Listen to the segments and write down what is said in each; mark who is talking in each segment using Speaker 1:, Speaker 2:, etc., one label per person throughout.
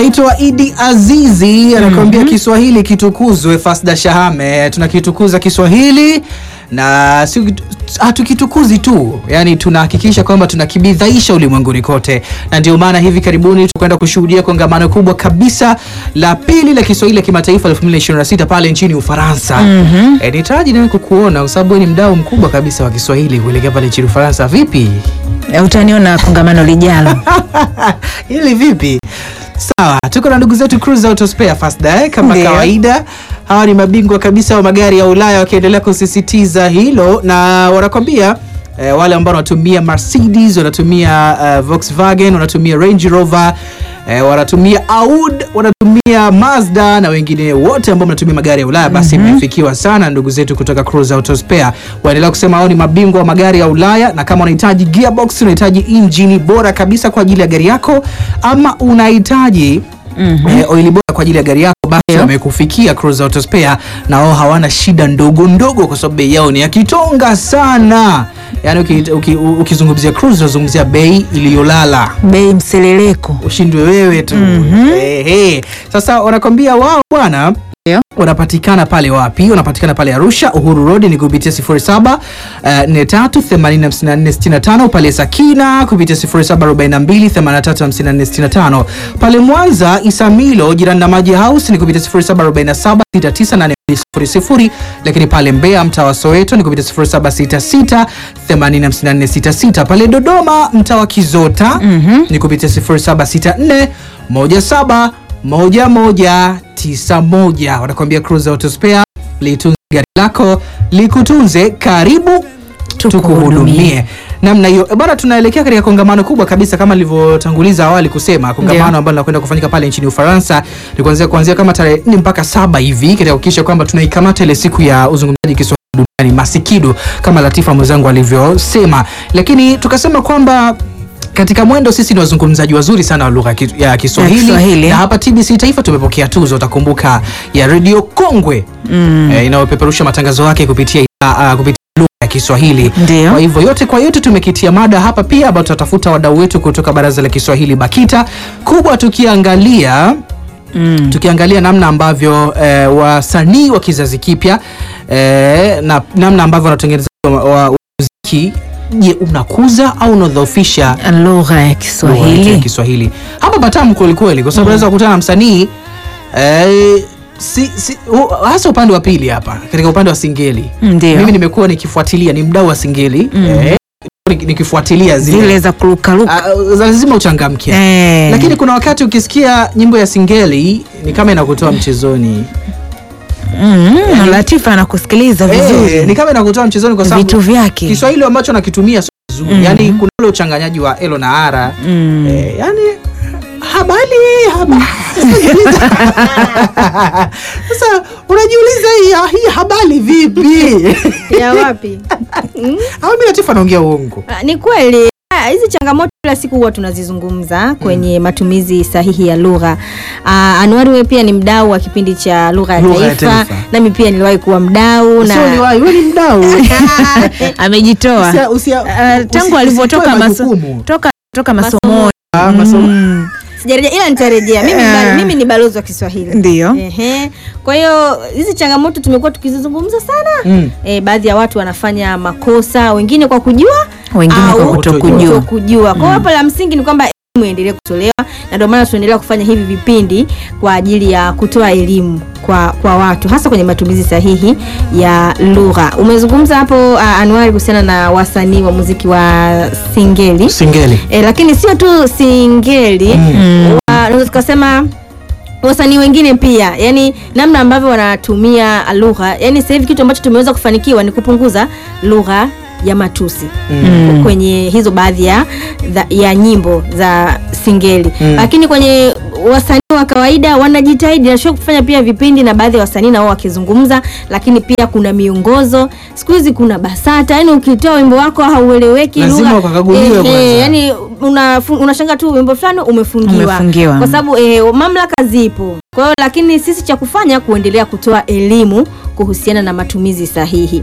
Speaker 1: anaitwa Idi Azizi anakuambia Kiswahili kitukuzwe. Fasda Shahame, tunakitukuza Kiswahili na si hatukitukuzi tu, yani tunahakikisha kwamba tunakibidhaisha ulimwenguni kote, na ndio maana hivi karibuni tutakwenda kushuhudia kongamano kubwa kabisa la pili la Kiswahili la kimataifa 2026 pale nchini Ufaransa. mm E, nitaraji nawe kukuona kwa sababu wewe ni mdau mkubwa kabisa wa Kiswahili kuelekea pale nchini Ufaransa. Vipi
Speaker 2: Eh, Utaniona kongamano lijalo.
Speaker 1: hili vipi? Sawa, tuko na ndugu zetu Cruise Auto Spare Fasda eh, kama
Speaker 2: Ndio.
Speaker 1: kawaida. Hawa ni mabingwa kabisa wa magari ya Ulaya wakiendelea kusisitiza hilo na wanakwambia eh, wale ambao wanatumia Mercedes, wanatumia eh, Volkswagen, wanatumia Range Rover eh, wanatumia Audi, wanatumia Mazda na wengine wote ambao wanatumia magari ya Ulaya basi imefikiwa sana ndugu zetu kutoka Cruise Auto Spare. Waendelea kusema hao ni mabingwa wa magari ya Ulaya, na kama unahitaji gearbox, unahitaji injini bora kabisa kwa ajili ya gari yako ama unahitaji eh, oili bora kwa ajili ya gari yako basi
Speaker 2: Ndio.
Speaker 1: wamekufikia Cruise Auto Spare na wao hawana shida ndogo ndogo, kwa sababu bei yao ni ya kitonga sana. Yaani uki- uki- ukizungumzia Cruise unazungumzia bei iliyolala
Speaker 2: Bei mseleleko.
Speaker 1: ushindwe wewe tu. Ehe. Sasa wanakwambia wao bwana
Speaker 2: Ndio.
Speaker 1: wanapatikana pale wapi? Wanapatikana pale Arusha, Uhuru Road ni kupitia 07 eh, 438465 pale Sakina kupitia 0742835465 pale Mwanza Isamilo jirani na Maji House ni kupitia 0747698200 lakini pale Mbeya mtaa wa Soweto ni kupitia 0766805466 pale Dodoma mtaa wa Kizota ni kupitia 0764 17 1191 wanakuambia Cruise Auto Spare litunze gari lako likutunze karibu tukuhudumie namna hiyo E bwana tunaelekea katika kongamano kubwa kabisa kama nilivyotanguliza awali kusema kongamano
Speaker 2: Ndio.
Speaker 1: ambalo linakwenda kufanyika pale nchini Ufaransa ni kuanzia kuanzia kama tarehe nne mpaka saba hivi katika kuhakikisha kwamba tunaikamata ile siku ya uzungumzaji Kiswahili duniani masikido kama Latifa mwenzangu alivyosema lakini tukasema kwamba katika mwendo sisi ni wazungumzaji wazuri sana wa lugha ya ki- ya Kiswahili
Speaker 2: Kiswahili.
Speaker 1: na hapa TBC Taifa tumepokea tuzo, utakumbuka ya redio kongwe eh, inayopeperusha matangazo yake kupitia uh, kupitia lugha ya Kiswahili.
Speaker 2: Ndio.
Speaker 1: Kwa hivyo yote kwa yote tumekitia mada hapa pia ambayo tutatafuta wadau wetu kutoka Baraza la Kiswahili BAKITA kubwa tukiangalia
Speaker 2: Mm.
Speaker 1: tukiangalia namna ambavyo eh, wasanii wa kizazi kipya eh, na namna ambavyo wanatengeneza wa- wa- muziki, je, unakuza au unadhoofisha
Speaker 2: Lugha ya
Speaker 1: lugha yetu ya
Speaker 2: Kiswahili.
Speaker 1: Kiswahili. Hapa patamu kweli kweli, kwa sababu unaweza kukutana na msanii eh, si, si, hu- hasa upande wa pili hapa katika upande wa singeli.
Speaker 2: Ndio.
Speaker 1: Mimi nimekuwa nikifuatilia, ni mdau wa singeli eh, nik- nikifuatilia zile,
Speaker 2: Zile za kurukaruka.
Speaker 1: Ah, lazima uchangamke
Speaker 2: Eh.
Speaker 1: lakini kuna wakati ukisikia nyimbo ya singeli ni kama inakutoa mchezoni
Speaker 2: Mm, Latifa anakusikiliza
Speaker 1: eh,
Speaker 2: vizuri.
Speaker 1: ni kama inakutoa mchezoni kwa sababu
Speaker 2: Vitu vyake.
Speaker 1: Kiswahili ambacho nakitumia sio vizuri yani kuna ule uchanganyaji wa elo na ara
Speaker 2: Mm.
Speaker 1: eh, yani habari habari sasa unajiuliza hii, hii habari vipi
Speaker 3: ya wapi?
Speaker 1: au mimi Latifa naongea uongo
Speaker 3: Ah, Ni kweli ah, hizi changamoto kila siku huwa tunazizungumza kwenye matumizi sahihi ya lugha. Ah, Anuari wewe pia ni mdau wa kipindi cha lugha ya
Speaker 1: Lugha ya
Speaker 3: taifa,
Speaker 1: Taifa.
Speaker 3: nami pia niliwahi kuwa mdau
Speaker 1: sio ni
Speaker 3: na
Speaker 1: wapi wewe ni mdau
Speaker 2: Amejitoa.
Speaker 1: Usia- usia-
Speaker 2: Ah,
Speaker 1: usi-
Speaker 2: tangu alivyotoka
Speaker 1: usitoe
Speaker 2: maso,
Speaker 1: majukumu.
Speaker 2: toka toka
Speaker 3: Masomo.
Speaker 2: masomoni.
Speaker 1: Ah, masomo.
Speaker 2: Mm.
Speaker 3: sijarejea ila nitarejea. Mimi,
Speaker 2: Ah.
Speaker 3: ba- mimi ni balozi wa Kiswahili.
Speaker 2: Ndio.
Speaker 3: Ehe. Kwa hiyo hizi changamoto tumekuwa tukizizungumza sana.
Speaker 1: Mm.
Speaker 3: Eh, baadhi ya watu wanafanya makosa, wengine kwa kujua
Speaker 2: Wengine
Speaker 3: au
Speaker 2: kwa kutokujua.
Speaker 3: kutokujua. Kwa hiyo hapo la msingi ni kwamba elimu iendelee kutolewa na ndio maana tunaendelea kufanya hivi vipindi kwa ajili ya kutoa elimu kwa, kwa watu hasa kwenye matumizi sahihi ya lugha. Umezungumza hapo uh, Anuari kuhusiana na wasanii wa muziki wa singeli.
Speaker 1: singeli
Speaker 3: E, lakini sio tu singeli
Speaker 1: Mm.
Speaker 3: wa- naweza tukasema wasanii wengine pia yani namna ambavyo wanatumia lugha yani sasa hivi kitu ambacho tumeweza kufanikiwa ni kupunguza lugha ya matusi
Speaker 2: Mm.
Speaker 3: kwenye hizo baadhi ya, za- ya nyimbo za singeli
Speaker 1: Mm.
Speaker 3: lakini kwenye wasanii wa kawaida wanajitahidi nashua kufanya pia vipindi na baadhi ya wasanii nao wakizungumza lakini pia kuna miongozo siku hizi kuna basata yani ukitoa wimbo wako haueleweki
Speaker 1: Lazima
Speaker 3: lugha-
Speaker 1: ukakaguliwe
Speaker 3: eh,
Speaker 1: kwanza.
Speaker 3: eh, yani unafu- unashanga tu wimbo fulani umefungiwa,
Speaker 2: Umefungiwa.
Speaker 3: kwa sababu eh, mamlaka zipo kwa hiyo lakini sisi cha kufanya kuendelea kutoa elimu kuhusiana na matumizi sahihi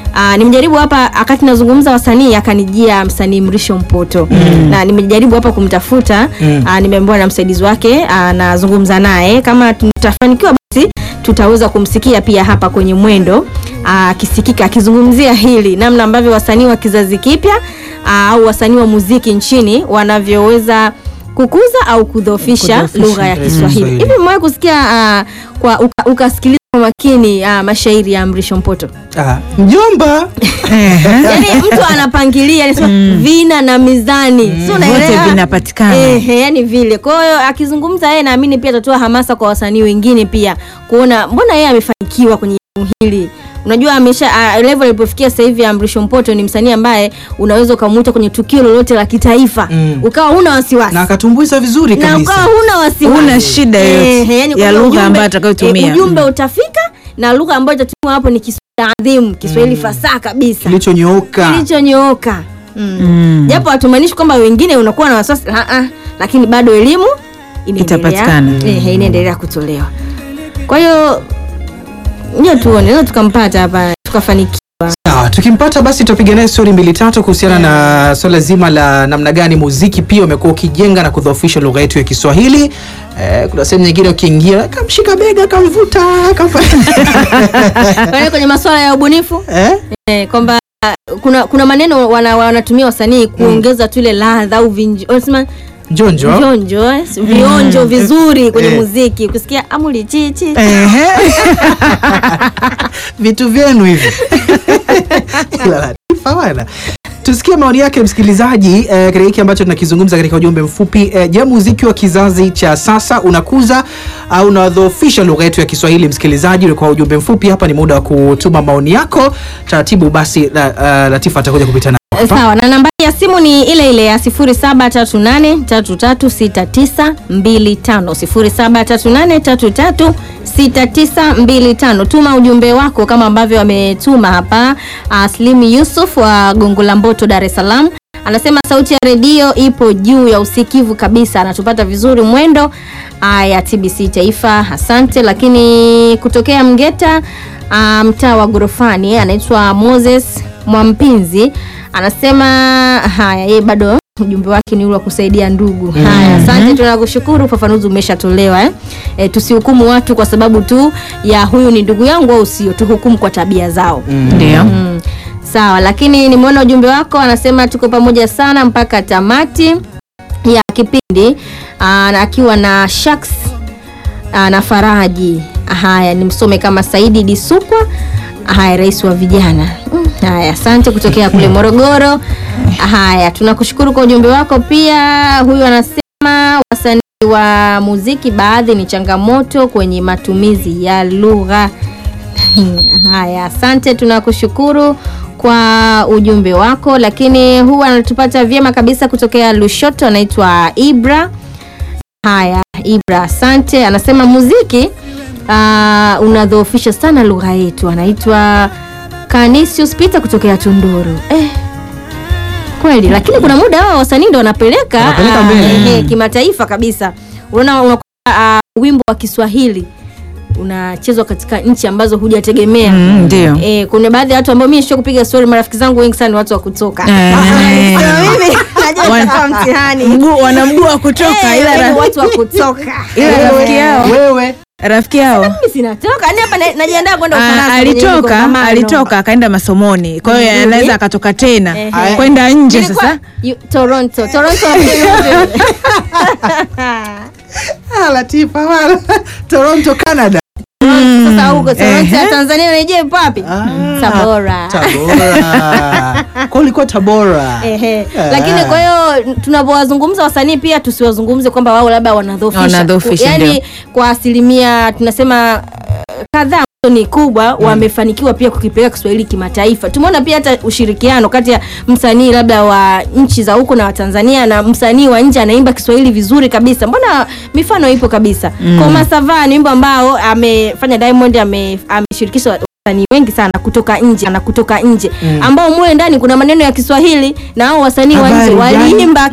Speaker 3: Uh, nimejaribu hapa wakati nazungumza wasanii akanijia msanii Mrisho Mpoto mm. na nimejaribu hapa kumtafuta
Speaker 1: Mm.
Speaker 3: uh, nimeambiwa na msaidizi wake uh, nazungumza naye kama tutafanikiwa basi tutaweza kumsikia pia hapa kwenye mwendo akisikika akizungumzia hili namna ambavyo wasanii wa kizazi kipya ah, au wasanii wa muziki nchini wanavyoweza kukuza au kudhoofisha
Speaker 2: Kudhoofisha,
Speaker 3: lugha ya
Speaker 1: eh,
Speaker 3: Kiswahili.
Speaker 1: Kiswahili.
Speaker 3: Hivi mmewahi kusikia ah, kwa uka- ukasikiliza kwa makini ah, mashairi ya Mrisho Mpoto?
Speaker 1: Ah, mjomba
Speaker 3: Yaani mtu anapangilia anasema vina na mizani. Si unaelewa?
Speaker 2: Vyote vinapatikana.
Speaker 3: Ehe, yani vile. Kwa hiyo akizungumza yeye naamini pia atatoa hamasa kwa wasanii wengine pia kuona mbona yeye amefanikiwa kwenye eneo hili. Unajua amesha uh, level alipofikia sasa hivi Mrisho Mpoto ni msanii ambaye unaweza ukamuita kwenye tukio lolote la kitaifa
Speaker 1: Mm.
Speaker 3: ukawa huna wasiwasi.
Speaker 1: na akatumbuiza vizuri
Speaker 3: na
Speaker 1: kabisa
Speaker 3: ukawa huna wasiwasi.
Speaker 2: Huna shida yoyote
Speaker 3: Ehe, yani
Speaker 2: ya
Speaker 3: kwamba
Speaker 2: lugha
Speaker 3: ujumbe-
Speaker 2: ambayo atakayotumia.
Speaker 3: eh, ujumbe utafika na lugha ambayo itatumwa hapo ni Kiswahili adhimu, Kiswahili fasaha kabisa
Speaker 1: kilichonyooka
Speaker 3: kilichonyooka mm.
Speaker 2: Mm.
Speaker 3: japo hatumaanishi kwamba wengine unakuwa na wasiwasi ah, ah, lakini bado elimu inaendelea
Speaker 2: Itapatikana.
Speaker 3: Ehe, inaendelea kutolewa kwa hiyo ndio tuone leo tukampata hapa tukafanikiwa
Speaker 1: Sawa, tukimpata basi tutapiga naye stori mbili tatu kuhusiana na swala zima la namna gani muziki pia umekuwa ukijenga na kudhoofisha lugha yetu ya Kiswahili. Eh, kuna sehemu nyingine ukiingia kamshika bega kamvuta kamfa...
Speaker 3: Kwa hiyo kwenye masuala ya ubunifu
Speaker 1: eh?
Speaker 3: eh, kwamba kuna kuna maneno wana, wanatumia wasanii kuongeza tu ile ladha au vinjo wanasema
Speaker 1: Njonjo
Speaker 3: vionjo eh, vionjo vizuri kwenye
Speaker 1: Eh.
Speaker 3: muziki ukisikia amuli chichi
Speaker 2: Ehe.
Speaker 1: vitu vyenu hivi Ila Latifa bwana. Tusikie maoni yake msikilizaji eh, katika hiki ambacho tunakizungumza katika ujumbe mfupi. Eh, je, muziki wa kizazi cha sasa unakuza au unadhoofisha lugha yetu ya Kiswahili? Msikilizaji, ulikuwa ujumbe mfupi hapa, ni muda wa kutuma maoni yako taratibu. Basi la, uh, Latifa atakuja kupita na
Speaker 3: Eh, Sawa, na nambari ya simu ni ile ile ya 0738336925 0738336925. Tuma ujumbe wako kama ambavyo ametuma hapa uh, Slim Yusuf wa Gongo la Mboto, Dar es Salaam. Anasema sauti ya redio ipo juu ya usikivu kabisa, anatupata vizuri mwendo uh, ya TBC Taifa. Asante. Lakini kutokea Mgeta uh, mtaa wa Gorofani anaitwa Moses Mwampinzi anasema haya, yeye bado ujumbe wake ni ule wa kusaidia ndugu. Haya, asante, tunakushukuru, ufafanuzi umeshatolewa eh. E, tusihukumu watu kwa sababu tu ya huyu ni ndugu yangu au sio, tuhukumu kwa tabia zao.
Speaker 2: Ndio.
Speaker 3: Mm. Sawa, lakini nimeona ujumbe wako, anasema tuko pamoja sana mpaka tamati ya kipindi aa, na akiwa na Shaks aa, na Faraji. Haya, nimsome kama Saidi Disukwa. Haya, rais wa vijana. Mm, Haya, asante kutokea kule Morogoro. Haya, tunakushukuru kwa ujumbe wako pia. Huyu anasema wasanii wa muziki baadhi ni changamoto kwenye matumizi ya lugha. Haya, asante, tunakushukuru kwa ujumbe wako, lakini huwa anatupata vyema kabisa kutokea Lushoto, anaitwa Ibra. Haya, Ibra, asante. Anasema muziki uh, unadhoofisha sana lugha yetu. Anaitwa Canisius Peter kutokea Tunduru. Eh, kweli, lakini kuna muda hao wasanii ndo wanapeleka
Speaker 1: Wanapeleka
Speaker 3: ah,
Speaker 1: mbele.
Speaker 3: ehe, kimataifa kabisa. Unaona unakuta uh, wimbo wa Kiswahili unachezwa katika nchi ambazo hujategemea.
Speaker 2: Mm, Ndio.
Speaker 3: Eh, kuna baadhi ya watu ambao mimi sio kupiga story, marafiki zangu wengi sana ni watu wa kutoka.
Speaker 2: Eh.
Speaker 3: Sasa mimi najua
Speaker 2: Wan-
Speaker 3: kama mtihani.
Speaker 2: Mguu wana mguu wa kutoka
Speaker 3: Eh,
Speaker 2: ila
Speaker 3: yaani
Speaker 2: ra-
Speaker 3: watu wa kutoka.
Speaker 2: ila rafiki yao
Speaker 1: wewe
Speaker 2: rafiki yao
Speaker 3: Mimi sinatoka. Yaani hapa na- najiandaa kwenda
Speaker 2: Ah,
Speaker 3: Ufaransa kwenye hili
Speaker 2: alitoka
Speaker 3: kongamano.
Speaker 2: alitoka akaenda masomoni kwa hiyo
Speaker 3: Vizuri.
Speaker 2: anaweza akatoka tena
Speaker 3: Ehe.
Speaker 2: kwenda nje
Speaker 3: Nilikuwa-
Speaker 2: sasa
Speaker 3: Yu- Toronto. Toronto wapi?
Speaker 1: ah, Latifa bwana. Toronto Canada
Speaker 3: Sasa huko Toronto ya Tanzania unajua ipo wapi?
Speaker 1: Ah,
Speaker 3: Tabora.
Speaker 1: Tabora kwa ulikuwa Tabora
Speaker 3: Ehe.
Speaker 1: Ah.
Speaker 3: Lakini kwa hiyo tunapowazungumza wasanii pia tusiwazungumze kwamba wao labda wanadhoofisha.
Speaker 2: Wanadhoofisha,
Speaker 3: Yaani
Speaker 2: ndio.
Speaker 3: kwa asilimia tunasema eh, kadhaa ambazo ni kubwa wamefanikiwa pia kukipeleka Kiswahili kimataifa. Tumeona pia hata ushirikiano kati ya msanii labda wa nchi za huko na wa Tanzania na msanii wa nje anaimba Kiswahili vizuri kabisa. Mbona mifano ipo kabisa. Mm. Koma Sava ni wimbo ambao amefanya Diamond ame- ameshirikisha wasanii wengi sana kutoka nje na kutoka nje ambao mule ndani kuna maneno ya Kiswahili na hao wasanii wa nje
Speaker 1: Habari gani?
Speaker 3: waliimba